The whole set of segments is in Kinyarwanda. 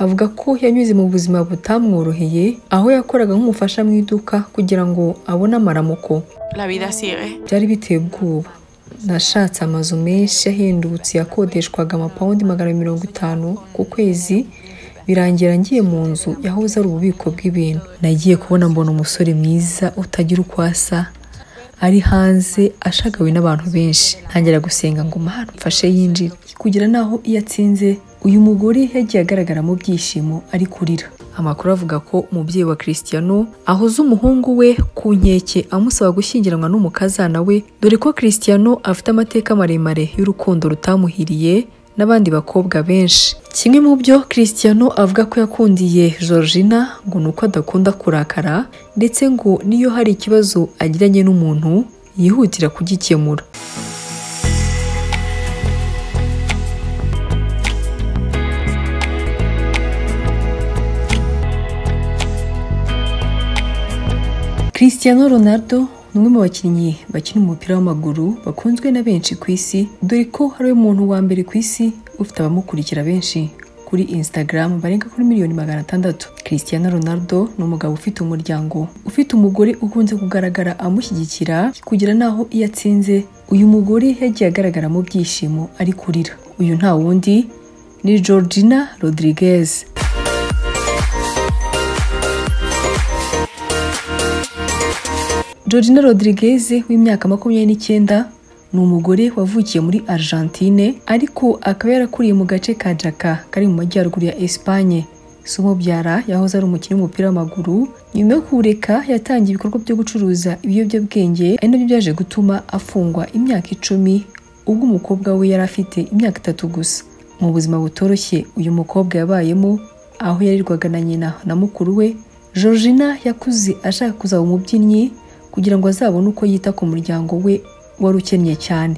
avuga ko yanyuze mu buzima butamworoheye aho yakoraga nk'umufasha mu iduka kugira ngo abone amaramuko La vida sigue. byari biteye ubwoba nashatse amazu menshi ahendutse yakodeshwaga amapawundi magana mirongo itanu ku kwezi birangira ngiye mu nzu yahoze ari ububiko bw'ibintu nagiye kubona mbona umusore mwiza utagira uko asa ari hanze ashagawe n'abantu benshi ntangira gusenga ngo mahano mfashe yinjire kugira naho iyo atsinze uyu mugore yagiye agaragara mu byishimo ari kurira amakuru avuga ko umubyeyi wa Cristiano ahoze umuhungu we ku nkeke amusaba gushyingiranwa n'umukazana we dore ko Cristiano afite amateka maremare y'urukundo rutamuhiriye n'abandi bakobwa benshi kimwe mu byo Cristiano avuga ko yakundiye Georgina ngo ni uko adakunda kurakara ndetse ngo niyo hari ikibazo agiranye n'umuntu yihutira kugikemura Cristiano Ronaldo ni umwe mu bakinnyi bakina umupira w'amaguru bakunzwe na benshi ku isi dore ko hari we muntu wa mbere ku isi ufite abamukurikira benshi kuri Instagram barenga kuri miliyoni magana atandatu Cristiano Ronaldo ni umugabo ufite umuryango ufite umugore ukunze kugaragara amushyigikira kugira naho iyo atsinze uyu mugore yagiye agaragara mu byishimo ari kurira uyu nta wundi ni Georgina Rodriguez Georgina Rodriguez w'imyaka makumyabiri n'icyenda ni umugore wavukiye muri Argentine ariko akaba yarakuriye mu gace ka Jaca kari mu majyaruguru ya Espagne so umubyara yahoze ari umukinnyi w'umupira w'amaguru nyuma yo kuwureka yatangiye ibikorwa byo gucuruza ibiyobyabwenge ari nabyo byaje gutuma afungwa imyaka icumi ubwo umukobwa we yari afite imyaka itatu gusa mu buzima butoroshye uyu mukobwa yabayemo aho yarirwaga na nyina na mukuru we Georgina yakuze ashaka kuzaba umubyinnyi kugira ngo azabone uko yita ku muryango we wari ukennye cyane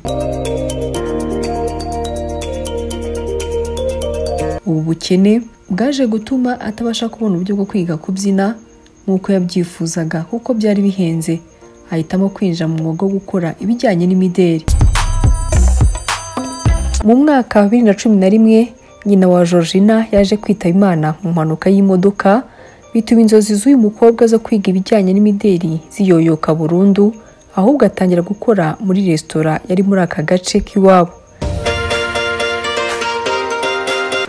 ubu bukene bwaje gutuma atabasha kubona uburyo bwo kwiga kubyina nk'uko yabyifuzaga kuko byari bihenze ahitamo kwinjira mu mwuga wo gukora ibijyanye n'imideli mu mwaka wa bibiri na cumi na rimwe nyina wa Georgina yaje kwitaba imana mu mpanuka y'imodoka bituma inzozi z'uyu mukobwa zo kwiga ibijyanye n'imideli ziyoyoka burundu ahubwo atangira gukora muri resitora yari muri aka gace k'iwabo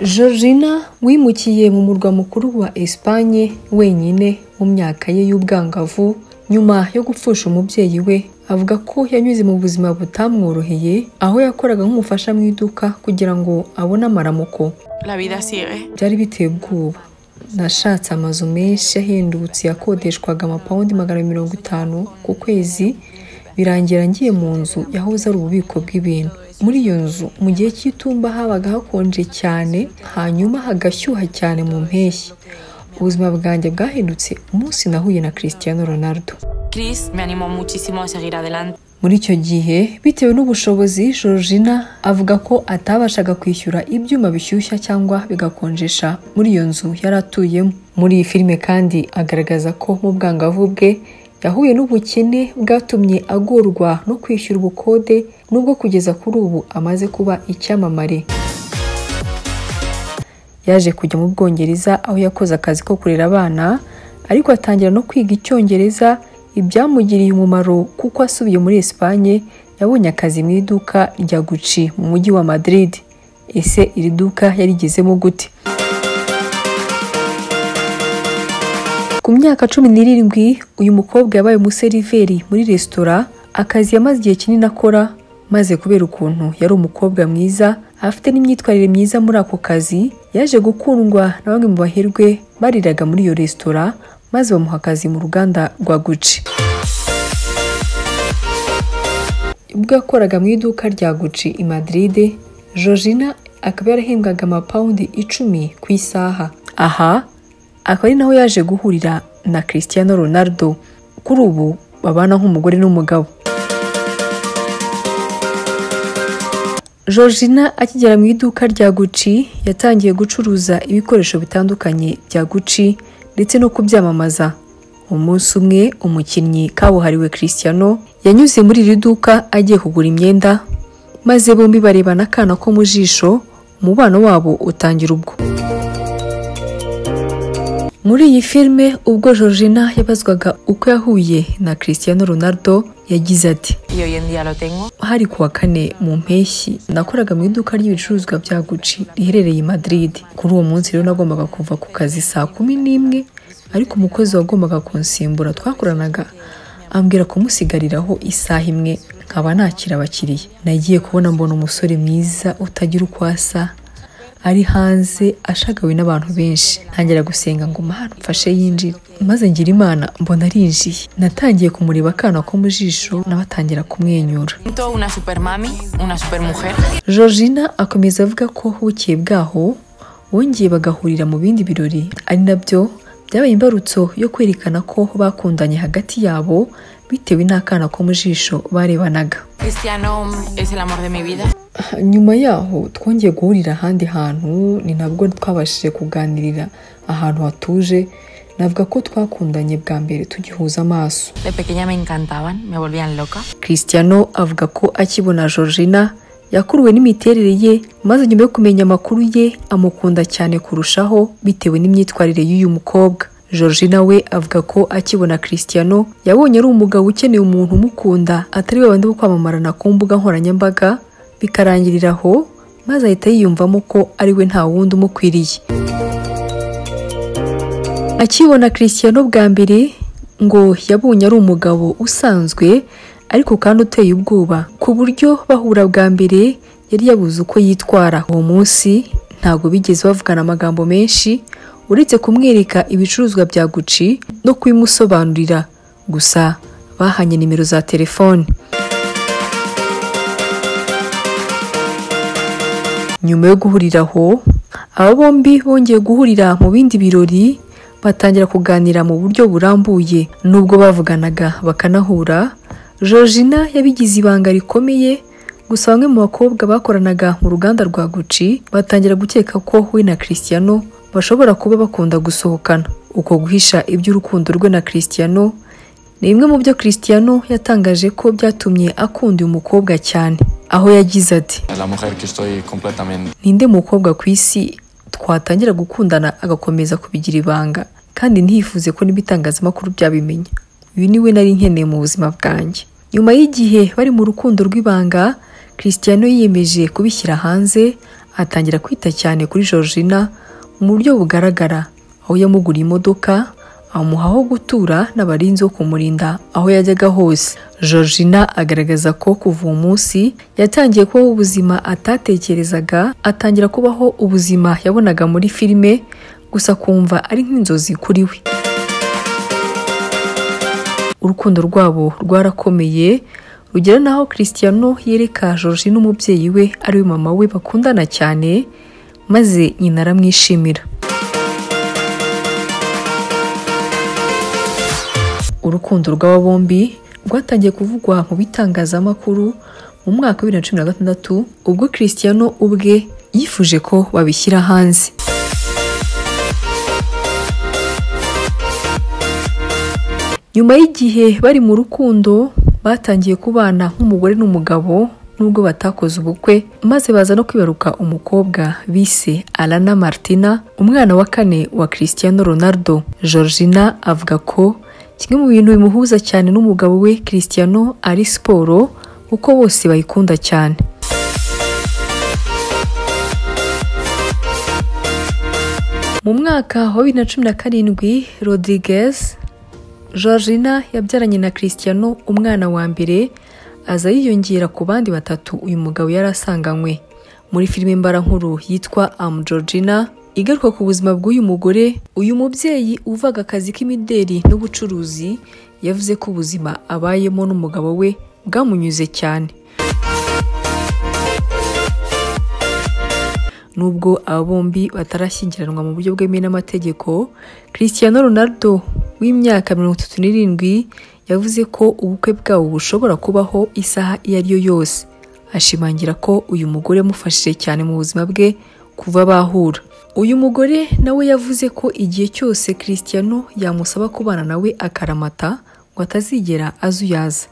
Georgina wimukiye mu murwa mukuru wa Espagne wenyine mu myaka ye y'ubwangavu nyuma yo gupfusha umubyeyi we avuga ko yanyuze mu buzima butamworoheye aho yakoraga nk'umufasha mu iduka kugira ngo abone amaramuko La vida sigue. byari biteye ubwoba nashatse amazu menshi ahendutse yakodeshwaga amapawundi magana mirongo itanu ku kwezi birangira ngiye mu nzu yahoze ari ububiko bw'ibintu muri iyo nzu mu gihe cy'itumba habaga hakonje cyane hanyuma hagashyuha cyane mu mpeshyi ubuzima bwanjye bwahindutse umunsi nahuye na Cristiano Ronaldo Chris me animó muchísimo a seguir adelante. muri icyo gihe bitewe n'ubushobozi Georgina avuga ko atabashaga kwishyura ibyuma bishyushya cyangwa bigakonjesha muri iyo nzu yari atuyemo muri iyi filime kandi agaragaza ko mu bwangavu bwe yahuye n'ubukene bwatumye agorwa no kwishyura ubukode nubwo kugeza kuri ubu amaze kuba icyamamare yaje kujya mu bwongereza aho yakoze akazi ko kurera abana ariko atangira no kwiga icyongereza ibyamugiriye umumaro kuko asubiye muri Espagne yabonye akazi mu iduka rya Gucci mu mujyi wa Madrid ese iri duka yarigezemo gute ku myaka cumi n'irindwi uyu mukobwa yabaye umuseriveri muri resitora akazi yamaze igihe kinini akora maze kubera ukuntu yari umukobwa mwiza afite n'imyitwarire myiza muri ako kazi yaje gukundwa na bamwe mu baherwe bariraga muri iyo resitora maze bamuha akazi mu ruganda rwa Gucci ubwo yakoraga mu iduka rya Gucci i Madrid Georgina akaba yarahembwaga amapawundi icumi ku isaha aha akaba ari naho yaje guhurira na Cristiano Ronaldo kuri ubu babana nk'umugore n'umugabo Georgina akigera mu iduka rya Gucci yatangiye gucuruza ibikoresho bitandukanye bya Gucci ndetse no kubyamamaza umunsi umwe umukinnyi kabuhariwe Cristiano yanyuze muri iri duka agiye kugura imyenda maze bombi barebana akana ko mu jisho umubano wabo utangira ubwo muri iyi filime ubwo georgina yabazwaga uko yahuye na cristiano ronaldo yagize ati y hoy en día lo tengo. hari kuwa kane mu mpeshyi nakoraga mu iduka ry'ibicuruzwa bya guci riherereye i Madrid kuri uwo munsi rero nagombaga kuva ku kazi saa kumi n'imwe ariko umukozi wagombaga kunsimbura twakoranaga ambwira kumusigariraho isaha imwe nkaba nakira abakiriya nagiye kubona mbona umusore mwiza utagira uko asa ari hanze ashagawe n'abantu benshi ntangira gusenga ngo mana mfashe yinjire maze ngira imana mbona arinjiye natangiye kumureba akana ko mu jisho nawe atangira kumwenyura Siento una super mami, una super mujer. Georgina akomeza avuga ko bukeye bwaho bongeye bagahurira mu bindi birori ari nabyo byabaye imbarutso yo kwerekana ko bakundanye hagati yabo bitewe n'akana ko mu jisho barebanaga Cristiano es el amor de mi vida. nyuma yaho twongeye guhurira ahandi hantu ni nabwo twabashije kuganirira ahantu hatuje navuga ko twakundanye bwa mbere tugihuza amaso De pequeña me encantaban, me volvían loca. Cristiano avuga ko akibona Georgina yakuruwe n'imiterere ye maze nyuma yo kumenya amakuru ye amukunda cyane kurushaho bitewe n'imyitwarire y'uyu mukobwa Georgina we avuga ko akibona Cristiano yabonye ari umugabo ukeneye umuntu umukunda atari we bandi bo kwamamarana ku mbuga nkoranyambaga bikarangirira aho maze ahita yiyumvamo ko ari we nta wundi umukwiriye akibona Cristiano bwa mbere ngo yabonye ari umugabo usanzwe ariko kandi uteye ubwoba ku buryo bahura bwa mbere yari yabuze uko yitwara uwo munsi ntabwo bigeze bavugana amagambo menshi uretse kumwereka ibicuruzwa bya guci no kubimusobanurira gusa bahanye nimero za telefone nyuma yo guhurira aho aba bombi bongeye guhurira mu bindi birori batangira kuganira mu buryo burambuye nubwo bavuganaga bakanahura Georgina yabigize ibanga rikomeye gusa bamwe mu bakobwa bakoranaga mu ruganda rwa Gucci batangira gukeka ko we na Cristiano bashobora kuba bakunda gusohokana uko guhisha iby'urukundo rwe na Cristiano ni bimwe mu byo Cristiano yatangaje ko byatumye akunda uyu mukobwa cyane aho yagize ati la mujer que estoy completamente ninde mukobwa ku isi twatangira gukundana agakomeza kubigira ibanga kandi ntifuze ko n'ibitangazamakuru byabimenya uyu ni we nari nkeneye mu buzima bwanjye nyuma y'igihe bari mu rukundo rw'ibanga Cristiano yiyemeje kubishyira hanze atangira kwita cyane kuri Georgina mu buryo bugaragara aho yamuguriye imodoka amuha aho gutura n'abarinzi bo kumurinda aho yajyaga hose Georgina agaragaza ko kuva uwo munsi yatangiye kubaho ubuzima atatekerezaga atangira kubaho ubuzima yabonaga muri filime gusa akumva ari nk'inzozi kuri we urukundo rwabo rwarakomeye rugera n'aho Cristiano yereka Georgina umubyeyi we ari we mama we bakundana cyane maze nyina aramwishimira urukundo rw'aba bombi rwatangiye kuvugwa mu bitangazamakuru mu mwaka wa bibiri na cumi na gatandatu ubwo Cristiano ubwe yifuje ko babishyira hanze nyuma y'igihe bari mu rukundo batangiye kubana nk'umugore n'umugabo nubwo batakoze ubukwe maze baza no kwibaruka umukobwa bise Alana Martina umwana wa kane wa Cristiano Ronaldo Georgina avuga ko kimwe mu bintu bimuhuza cyane n'umugabo we Cristiano ari siporo kuko bose bayikunda cyane mu mwaka wa bibiri na cumi na karindwi Rodriguez Georgina yabyaranye na Cristiano umwana wa mbere aza yiyongera ku bandi batatu uyu mugabo yari asanganywe muri filime mbarankuru yitwa Am Georgina igaruka ku buzima bw'uyu mugore uyu mubyeyi uvaga akazi k'imideri n'ubucuruzi yavuze ko ubuzima abayemo n'umugabo we bwamunyuze cyane Nubwo aba bombi batarashyingiranwa mu buryo bwemewe n'amategeko, Cristiano Ronaldo w'imyaka mirongo itatu n'irindwi yavuze ko ubukwe bwabo bushobora kubaho isaha iyo ari yo yose. Ashimangira ko uyu mugore yamufashije cyane mu buzima bwe kuva bahura. Uyu mugore nawe yavuze ko igihe cyose Cristiano yamusaba kubana nawe akaramata ngo atazigera azuyaza.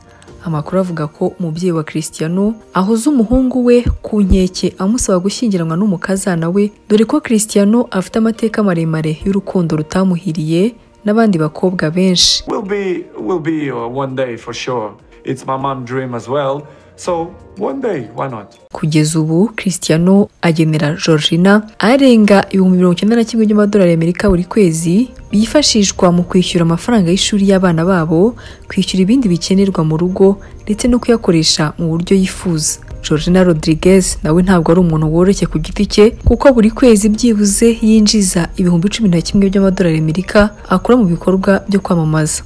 amakuru avuga ko umubyeyi wa Cristiano ahoza umuhungu we ku nkeke amusaba gushyingiranwa n'umukazana we dore ko Cristiano afite amateka maremare y'urukundo rutamuhiriye n'abandi bakobwa benshi We'll be, we'll be uh, one day for sure. It's my mom's dream as well. So one day, why not? Kugeza ubu Cristiano agenera Georgina arenga ibihumbi mirongo icyenda na kimwe by'amadolari y'Amerika buri kwezi byifashishwa mu kwishyura amafaranga y'ishuri y'abana babo kwishyura ibindi bikenerwa mu rugo ndetse no kuyakoresha mu buryo yifuza Georgina Rodriguez nawe ntabwo ari umuntu woroshye ku giti cye kuko buri kwezi byibuze yinjiza ibihumbi cumi na kimwe by'amadolari y'Amerika akora mu bikorwa byo kwamamaza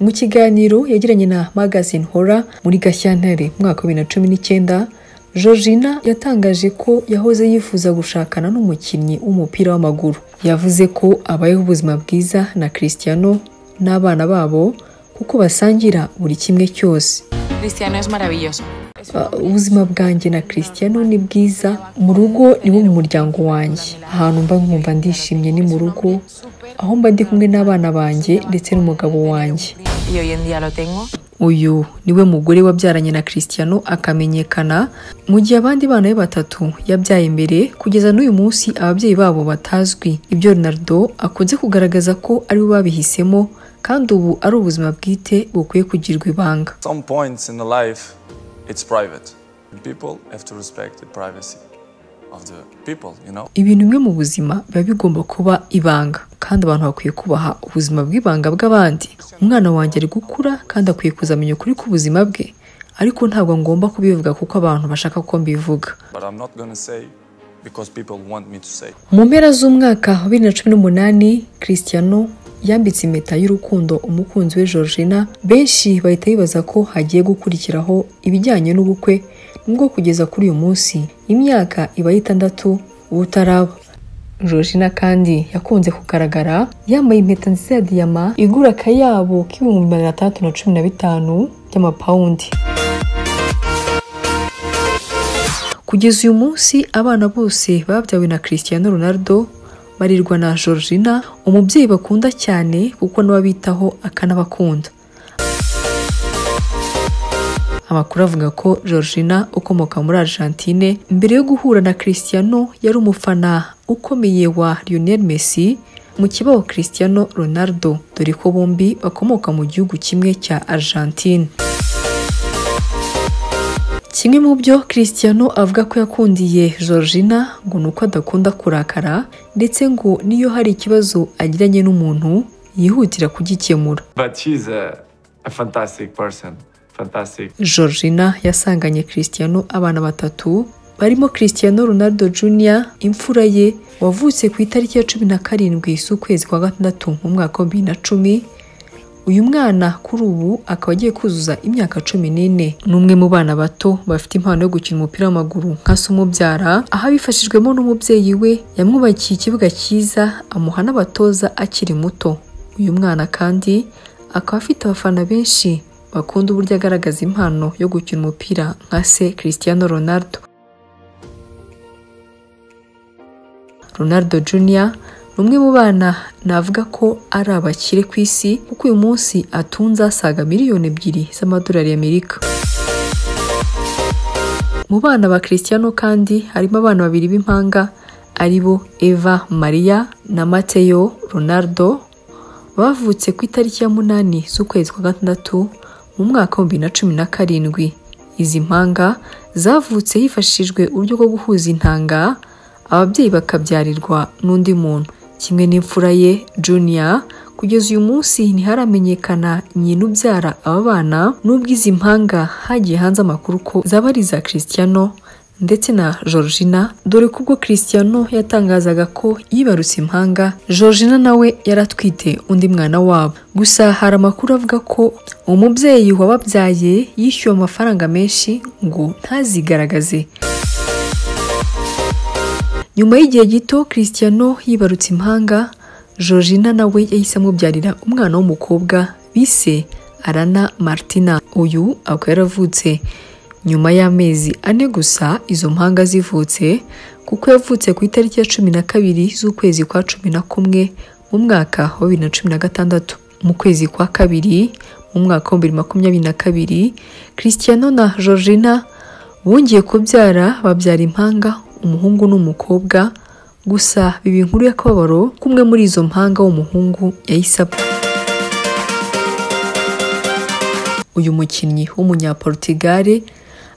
Mu kiganiro yagiranye na Magazine Hora muri Gashyantare mu mwaka wa bibiri na cumi n'icyenda Georgina yatangaje ko yahoze yifuza gushakana n'umukinnyi w'umupira w'amaguru yavuze ko abayeho ubuzima bwiza na Cristiano n'abana babo kuko basangira buri kimwe cyose Cristiano es maravilloso. Uh, ubuzima bwanjye na Cristiano ni bwiza mu rugo ni wo mu muryango wanjye ahantu mba nkumva ndishimye ni mu rugo aho mba ndi kumwe n'abana banjye ndetse n'umugabo wanjye Y hoy en día lo tengo. uyu niwe mugore wabyaranye na Cristiano akamenyekana mu gihe abandi bana be batatu yabyaye mbere kugeza n'uyu munsi ababyeyi babo batazwi ibyo Ronaldo akunze kugaragaza ko ari we babihisemo kandi ubu ari ubuzima bwite bukwiye kugirwa ibanga Some points in the life, it's private. People have to respect the privacy of the people, you know? ibintu bimwe mu buzima biba bigomba kuba ibanga kandi abantu bakwiye kubaha ubuzima bw'ibanga bw'abandi umwana wanjye ari gukura kandi akwiye kuzamenya ukuri k'ubuzima bwe ariko ntabwo ngomba kubivuga kuko abantu bashaka ko mbivuga But I'm not gonna say because people want me to say. mu mpera z'umwaka wa bibiri na cumi n'umunani Cristiano yambitse impeta y'urukundo umukunzi we Georgina benshi bahita bibaza ko hagiye gukurikiraho ibijyanye n'ubukwe nubwo kugeza kuri uyu munsi imyaka iba ari itandatu ubutaraba Georgina kandi yakunze kugaragara yambaye impeta nziza ya diyama igura akayabo k'ibihumbi magana atandatu na cumi na bitanu by'amapawundi Kugeza uyu munsi abana bose babyawe na Cristiano Ronaldo barirwa na Georgina umubyeyi bakunda cyane kuko niwe abitaho akanabakunda amakuru avuga ko Georgina ukomoka muri Argentine mbere yo guhura na Cristiano yari umufana ukomeye wa Lionel Messi mu kibaho Cristiano Ronaldo dore ko bombi bakomoka mu gihugu kimwe cya Argentine Kimwe mu byo Cristiano avuga ko yakundiye Georgina ngo ni uko adakunda kurakara ndetse ngo n'iyo hari ikibazo agiranye n'umuntu yihutira kugikemura. But she's a, a fantastic person. Fantastic. Georgina yasanganye Cristiano abana batatu barimo Cristiano Ronaldo Jr. imfura ye wavutse ku itariki ya cumi na karindwi z'ukwezi kwa gatandatu mu mwaka wa bibiri na cumi uyu mwana kuri ubu akaba agiye kuzuza imyaka cumi n'ine ni umwe mu bana bato bafite impano yo gukina umupira w'amaguru nka se umubyara aho abifashijwemo n'umubyeyi we yamwubakiye ikibuga cyiza amuha n'abatoza akiri muto uyu mwana kandi akaba afite abafana benshi bakunda uburyo agaragaza impano yo gukina umupira nka se Cristiano Ronaldo Ronaldo Jr. ni umwe mu bana navuga ko ari abakire ku isi kuko uyu munsi atunze asaga miliyoni ebyiri z'amadolari y'Amerika. Mu bana ba Cristiano kandi harimo abana babiri b'impanga ari bo Eva Maria na Mateo Ronaldo bavutse ku itariki ya munani z'ukwezi kwa gatandatu mu mwaka w'ibihumbi bibiri na cumi na karindwi. Izi mpanga zavutse hifashishijwe uburyo bwo guhuza intanga ababyeyi bakabyarirwa n'undi muntu kimwe n'imfura ye Junior kugeza uyu munsi ntiharamenyekana nyina ubyara aba bana n'ubwo izi mpanga hagiye hanze amakuru ko zaba ari iza Cristiano ndetse na Georgina dore ko ubwo Cristiano yatangazaga ko yibarutse impanga Georgina nawe yari atwite undi mwana wabo gusa hari amakuru avuga ko umubyeyi wababyaye yishyuwe amafaranga menshi ngo ntazigaragaze nyuma y'igihe gito Cristiano yibarutse impanga Georgina nawe yahise amubyarira umwana w'umukobwa bise Arana Martina uyu akaba yaravutse nyuma y'amezi ane gusa izo mpanga zivutse kuko yavutse ku itariki ya cumi na kabiri z'ukwezi kwa cumi na kumwe mu mwaka wa bibiri na cumi na gatandatu mu kwezi kwa kabiri mu mwaka wa bibiri makumyabiri na kabiri christiano na georgina bongeye kubyara babyara impanga umuhungu n'umukobwa gusa biba inkuru y'akababaro kumwe muri izo mpanga w'umuhungu yahise apfa uyu mukinnyi w'umunyaportigare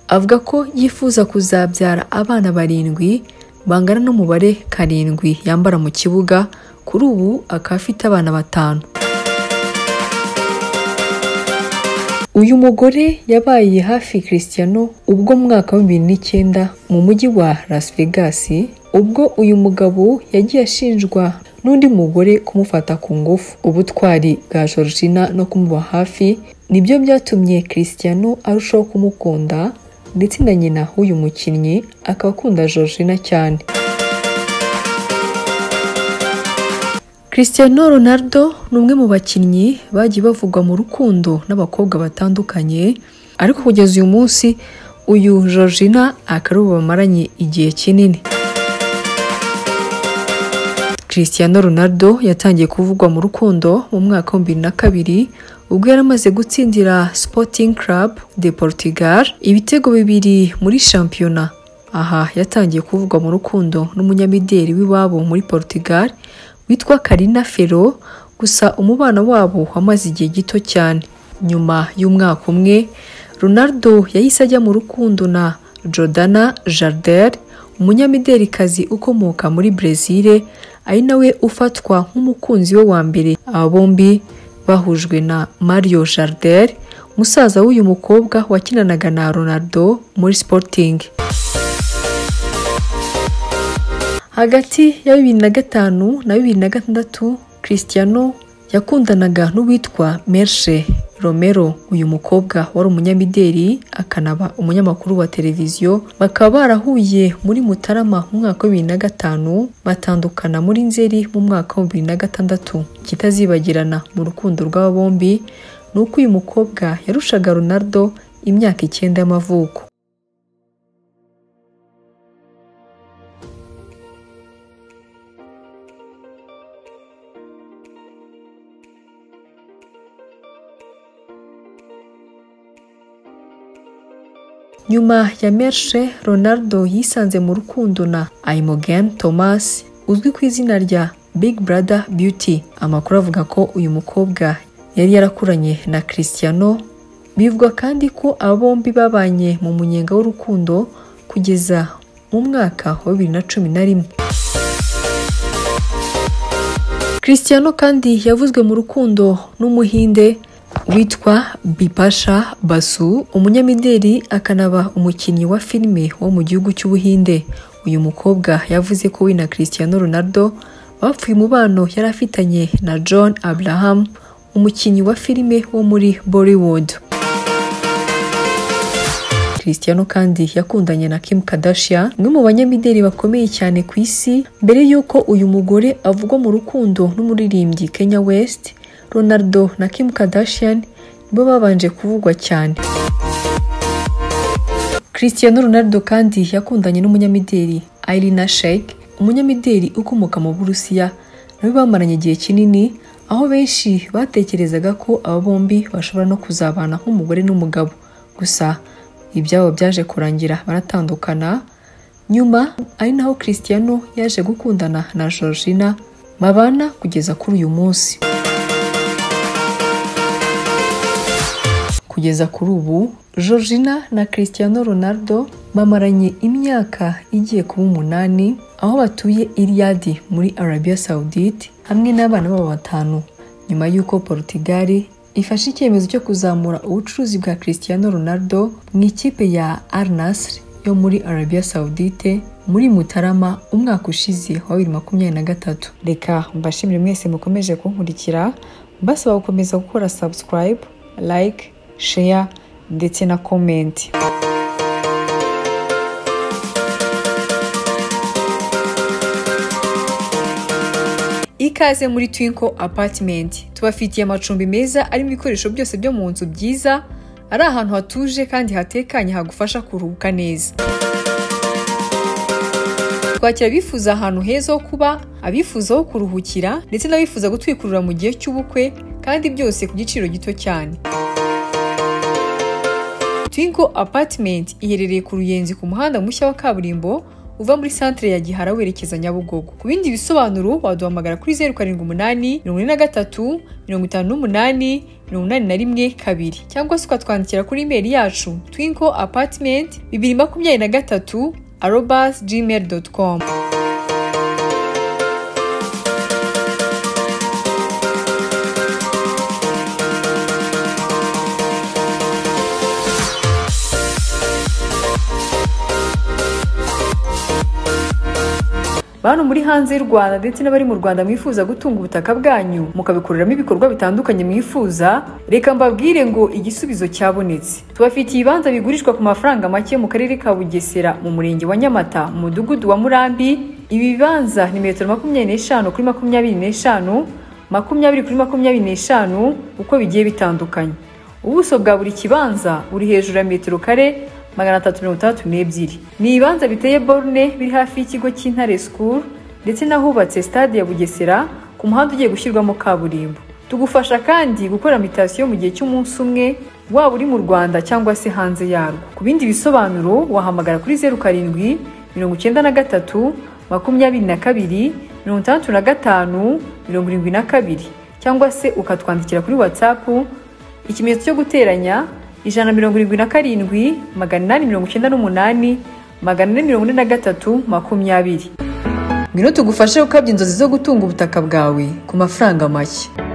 avuga ko yifuza kuzabyara abana barindwi bangana n'umubare karindwi yambara mu kibuga kuri ubu akaba afite abana batanu uyu mugore yabaye hafi christiano ubwo mu mwaka wa bibiri n'icyenda mu mujyi wa las vegas ubwo uyu mugabo yagiye ashinjwa n'undi mugore kumufata ku ngufu ubutwari bwa georgina no kumuba hafi nibyo byatumye christiano arushaho kumukunda ndetse na nyina w'uyu mukinnyi akaba akunda georgina cyane Cristiano Ronaldo ni umwe mu bakinnyi bagiye bavugwa mu rukundo n'abakobwa batandukanye ariko kugeza uyu munsi uyu Georgina akaba ari uwo bamaranye igihe kinini Cristiano Ronaldo yatangiye kuvugwa mu rukundo mu mwaka wa bibiri na kabiri ubwo yari amaze gutsindira Sporting Club de Portugal ibitego bibiri muri shampiyona aha yatangiye kuvugwa mu rukundo n'umunyamideli w'iwabo muri Portugal witwa Karina Fero gusa umubano wabo wamaze igihe gito cyane nyuma y'umwaka umwe Ronaldo yahise ajya mu rukundo na Jordana Jarder umunyamidelikazi ukomoka muri Brezil ari nawe ufatwa nk'umukunzi we wa mbere aba bombi bahujwe na Mario Jarder musaza w'uyu mukobwa wakinanaga na Ronaldo muri Sporting hagati ya bibiri na gatanu na bibiri na gatandatu christiano yakundanaga n'uwitwa mershe romero uyu mukobwa wari umunyamideli akanaba umunyamakuru wa televiziyo bakaba barahuye muri mutarama mu mwaka wa bibiri na gatanu batandukana muri nzeri mu mwaka wa bibiri na gatandatu kitazibagirana mu rukundo rw'aba bombi ni uko uyu mukobwa yarushaga ronaldo imyaka icyenda y'amavuko nyuma ya mershe ronaldo yisanze mu rukundo na ayimogen thomas uzwi ku izina rya big brother beauty amakuru avuga ko uyu mukobwa yari yarakuranye na christiano bivugwa kandi ko aba bombi babanye mu munyenga w'urukundo kugeza mu mwaka wa bibiri na cumi na rimwe christiano kandi yavuzwe mu rukundo n'umuhinde witwa Bipasha Basu umunyamideli akanaba umukinnyi wa filime wo mu gihugu cy'Ubuhinde uyu mukobwa yavuze ko we na Cristiano Ronaldo bapfuye umubano yari afitanye na John Abraham umukinnyi wa filime wo muri Bollywood Cristiano kandi yakundanye na Kim Kardashian umwe mu banyamideli bakomeye cyane ku isi mbere y'uko uyu mugore avugwa mu rukundo n'umuririmbyi Kenya West Ronaldo na Kim Kardashian nibo babanje kuvugwa cyane Cristiano Ronaldo kandi yakundanye n'umunyamideli Irina Shayk umunyamideli ukomoka mu Burusiya nawe bamaranye igihe kinini aho benshi batekerezaga ko aba bombi bashobora no kuzabana nk'umugore n'umugabo gusa ibyabo byaje kurangira baratandukana nyuma ari naho Cristiano yaje gukundana na Georgina babana kugeza kuri uyu munsi kugeza kuri ubu Georgina na Cristiano Ronaldo bamaranye imyaka igiye kuba umunani aho batuye Riyadh muri Arabia Saudite hamwe n'abana babo batanu nyuma y'uko Portugal ifashe icyemezo cyo kuzamura ubucuruzi bwa Cristiano Ronaldo mu ikipe ya Al Nassr yo muri Arabia Saudite muri Mutarama umwaka ushize wa bibiri makumyabiri na gatatu Reka mbashimire mwese mukomeje kunkurikira mbasaba gukomeza gukora subscribe like share ndetse na komenti ikaze muri twinko apatimenti tubafitiye amacumbi meza arimo ibikoresho byose byo mu nzu byiza ari ahantu hatuje kandi hatekanye hagufasha kuruhuka neza twakira abifuza ahantu heza ho kuba abifuza ho kuruhukira ndetse n'abifuza gutwikurura mu gihe cy'ubukwe kandi byose ku giciro gito cyane twingo apatimenti iherereye ku ruyenzi ku muhanda mushya wa kaburimbo uva muri santire ya gihara werekeza nyabugogo ku bindi bisobanuro waduhamagara kuri zeru karindwi umunani mirongo ine na gatatu mirongo itanu n'umunani mirongo inani na rimwe kabiri cyangwa se ukatwandikira kuri imeri yacu twinko apatimenti bibiri makumyabiri na gatatu arobasi gmail doti komu bantu muri hanze y'u rwanda ndetse n'abari mu rwanda mwifuza gutunga ubutaka bwanyu mukabikoreramo ibikorwa bitandukanye mwifuza reka mbabwire ngo igisubizo cyabonetse tubafitiye ibibanza bigurishwa ku mafaranga make mu karere ka bugesera mu murenge wa nyamata mu mudugudu wa murambi ibi bibanza ni metero makumyabiri n'eshanu kuri makumyabiri n'eshanu makumyabiri kuri makumyabiri n'eshanu uko bigiye bitandukanye ubuso bwa buri kibanza buri hejuru ya metero kare magana atatu mirongo itandatu n'ebyiri ni ibibanza biteye borune biri hafi y'ikigo cy'intare sikuru ndetse n'ahubatse stade ya bugesera ku muhanda ugiye gushyirwamo kaburimbo tugufasha kandi gukora mitasiyo mu gihe cy'umunsi umwe waba uri mu rwanda cyangwa se hanze yarwo ku bindi bisobanuro wahamagara kuri zeru karindwi mirongo icyenda na gatatu makumyabiri na kabiri mirongo itandatu na gatanu mirongo irindwi na kabiri cyangwa se ukatwandikira kuri watsapu ikimenyetso cyo guteranya ijana na mirongo irindwi na karindwi magana inani mirongo icyenda n'umunani magana ane mirongo ine na gatatu makumyabiri ngwino tugufashe gukabya inzozi zo gutunga ubutaka bwawe ku mafaranga make